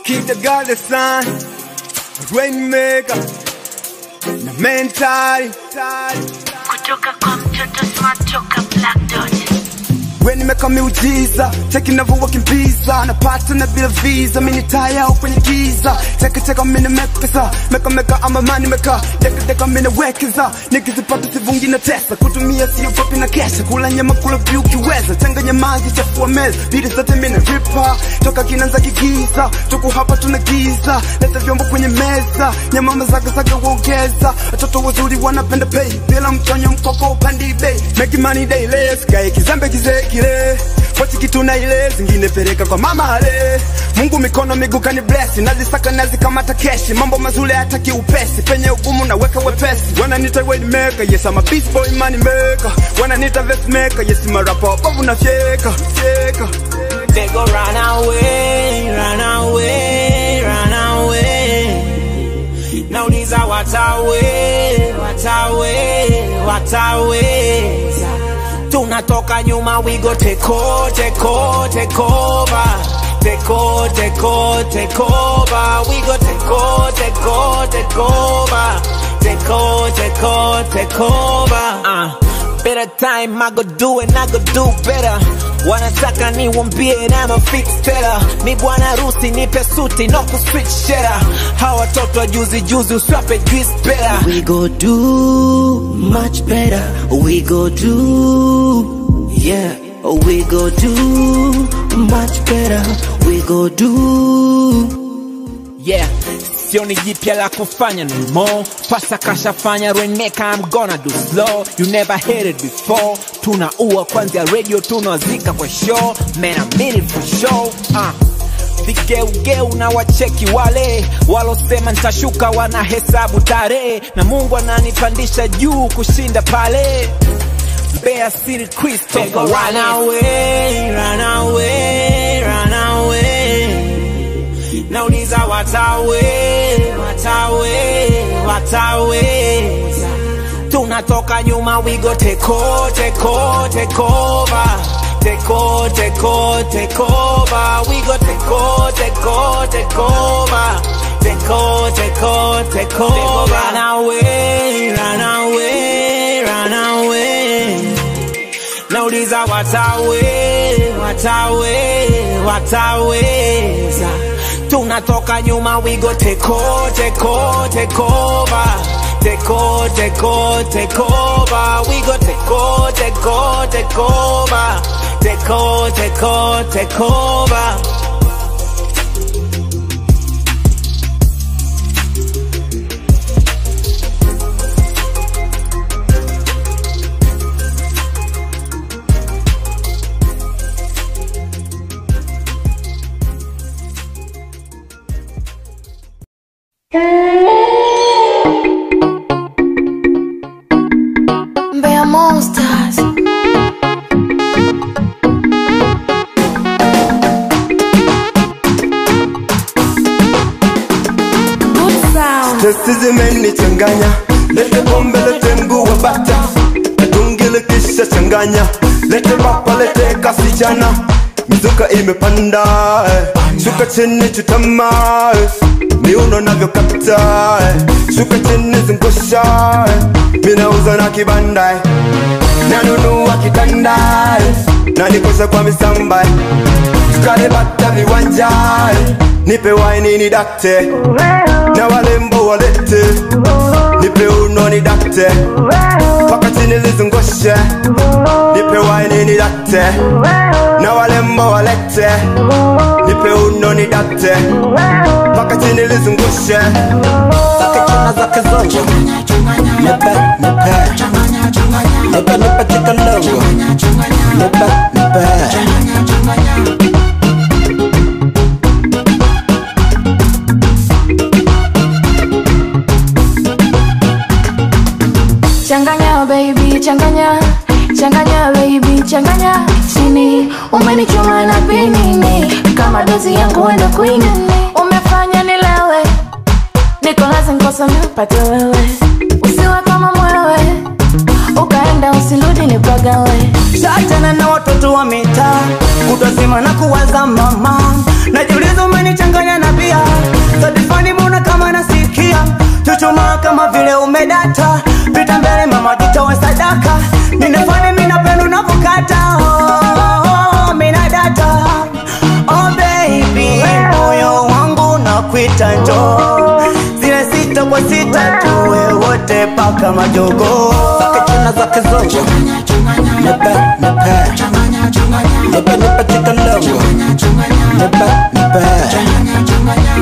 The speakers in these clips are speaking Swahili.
Keep the God the sun, rainmaker, na mentali. kutoka kwa mtoto smart toka Black Dot. We nimeka miujiza, cheki navyowakimbiza, napata na bila visa, mini taya au kwenye giza, cheki cheka mini mepesa, meka meka ama mani meka, deka deka mini wekeza, nikizipata sivungi na tesa, kutumia sio kopi na kesha, kula nyama kula vyu kiweza, changanya maji chafua meza, bidi zote mini ripa, toka kinanza kigiza, tuku hapa tuna giza, leta vyombo kwenye meza, nyama mazaga zaga uongeza, watoto wazuri wanapenda pay, bila mtonyo mkoko upandi bei, make money daily, sikae kizembe kizee kile pochi kitu na ile zingine peleka kwa mama ale Mungu mikono miguu kani bless nazisaka nazikamata keshi mambo mazuri hataki upesi penye ugumu naweka wepesi wananiita weight maker yes I'm a beast boy money maker wananiita vest maker yes I'm a rapper bovu na fyeka fyeka They go run away, run away, run away. Nauliza watawe, watawe, wataweza. Tunatoka nyuma, we go take over, take over, take over. Take over, take over, take over. We go take over, take over, take over. Take over, take over, take over. Uh. Better time, I go do it, I go do better. Wanataka niwambie na ma fix teller. Mi bwana harusi nipe suti no ku switch shera. Hawa watoto wa juzi juzi uswape juice better. We go do much better. We go do, yeah. We go do much better. We go do. Yeah, sioni jipya la kufanya no more. Pasa kashafanya Reneka, I'm gonna do slow. You never heard it before. Tunaua kwanzia radio, tunawazika kwa show. Man, I mean it for sure. Uh. Vigeugeu na wacheki wale walosema nitashuka, wanahesabu tarehe, na Mungu ananipandisha juu kushinda pale. Mbeya City Christopher run away, run away, run away. Nauliza watawe, watawe, wataweza. Tunatoka nyuma, we go take over, take over, take over. Take over, take over, take over. We go take over, take over, take over. Take over, take over, take over. Run away, run away, run away. Nauliza watawe, watawe, wataweza. Tunatoka nyuma, we go take over, take over, take over. Take over, take over, take over. We go take over, take over, take over. Take over, take over, take over. Mbeya Monsters. Good sound. Testi zimenichanganya lete pombe lete mguu wa bata tungile kisha changanya lete rapa lete kasichana mizuka imepanda eh. shuka chini chutama eh. miuno navyokata eh. shuka chini zungusha eh. minauza na kibanda eh. nanunua kitanda eh. na nikosha kwa misamba eh. tukalebata viwanja eh. nipe waini ni dakte na walembo walete nipe uno ni dakte paka chini lizungushe nipe waini ni dakte na walembo walete nipe uno ni dakte paka chini lizungushe Zake chuna zake zote. Nipe, nipe. Nipe, nipe tika logo. Nipe, nipe. Changanya baby, changanya changanya baby, changanya chini. Umenichoma na pinini kama dozi yangu wenda kuinini. Umefanya nilewe, niko lazima kosa nipate wewe, usiwe kama mwewe ukaenda usirudi nipagawe. Shachana na watoto wa mitaa kutozima na kuwaza mama najiuliza umenichanganya na bia data pita mbele mama jitowe sadaka ninafanya mina pendo unavyokata oh, mina data oh baby moyo wangu nakuita njoo zile sita kwa sita tuwe wote paka majogo zake china zake zongo nipe nipe nipe nipe chikalongo nipe nipe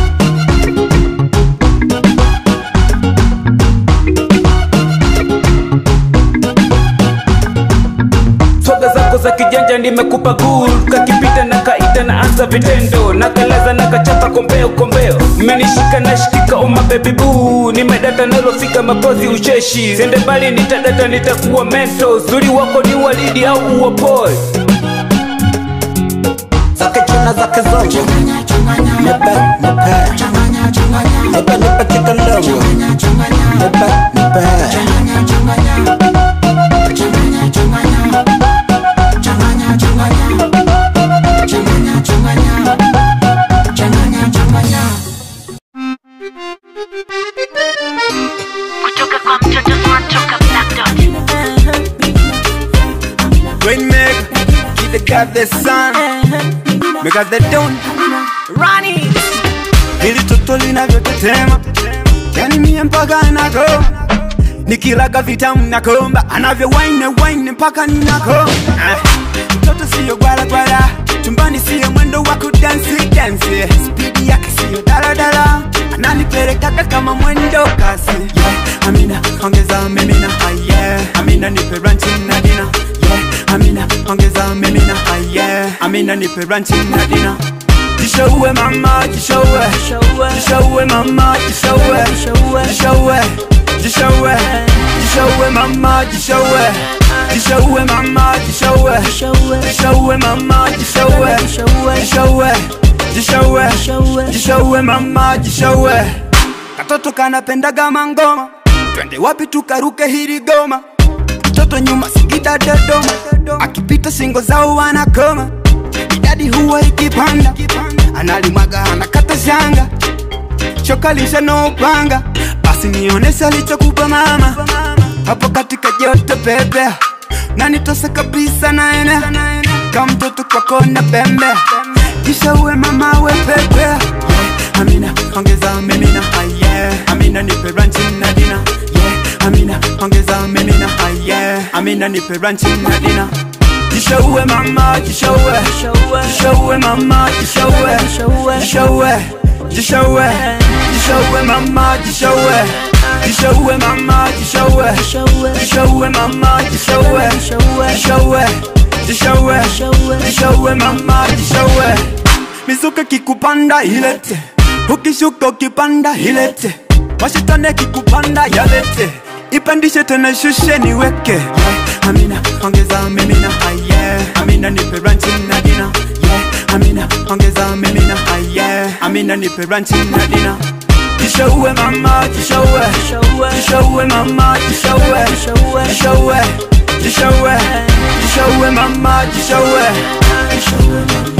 swaga zako za kijanja nimekupa gul kakipita na kaita na anza vitendo na kalaza na kachapa kombeo kombeo mmenishika na shikika oma baby boo nimedata nalofika mapozi ucheshi sende mbali nitadata nitakuwa mento zuri wako ni walidi au uwapoi zake china zake zongo nipe nipe nipe nipe chikalongo nipe nipe kutoka kwa mtoto smart toka Black Dot. Rainmaker, keep the God the sun Because they don't Rani Hili toto linavyotetema Yani mie mpaka nako Nikilaga vitamu nakomba Anavyo wine wine mpaka ninako Mtoto siyo gwala gwala Chumbani siyo mwendo wa kudansi dansi Speed yake siyo daladala Ananipelekaga kama mwendo kasi yeah. Amina ongeza mimina ah, yeah. Amina nipe ranchi na dina yeah. Amina ongeza mimina ah, yeah. Amina nipe ranchi na dina Jishowe mama jishowe Jishowe mama jishowe Jishowe Jishowe Jishowe mama jishowe Jishowe mama jishowe Jishowe mama jishowe Jishowe Jishowe Jishowe mama jishowe Katoto kanapendaga mangoma Twende wapi tukaruke hili goma Mtoto nyuma Singida Dodoma Akipita singo zao wanakoma idadi huwa ikipanda analimwaga anakata shanga shoka lisha no upanga basi nionese alichokupa mama hapo katika joto pepe na nitose kabisa naene kama mtoto kwako na pembe kisha uwe mama we pepe yeah. amina ongeza mimina ah, yeah. amina nipe ranchi na dina yeah. amina ongeza mimina ah, yeah. amina nipe ranchi na dina Jishowe mama, jishowe Jishowe mama, jishowe Jishowe Jishowe Jishowe mama, jishowe Jishowe mama, jishowe Jishowe mama, jishowe Jishowe Jishowe Jishowe mama, jishowe Mizuka kikupanda ilete Ukishuka ukipanda ilete Mashitane kikupanda yalete Ipandishe tena shushe niweke yeah. Amina ongeza mimina ah, yeah. Amina nipe ranchi na dina yeah. Amina ongeza mimina ah, yeah. Amina nipe ranchi na dina Jishowe mama jishowe Jishowe mama jishowe Jishowe Jishowe Jishowe mama jishowe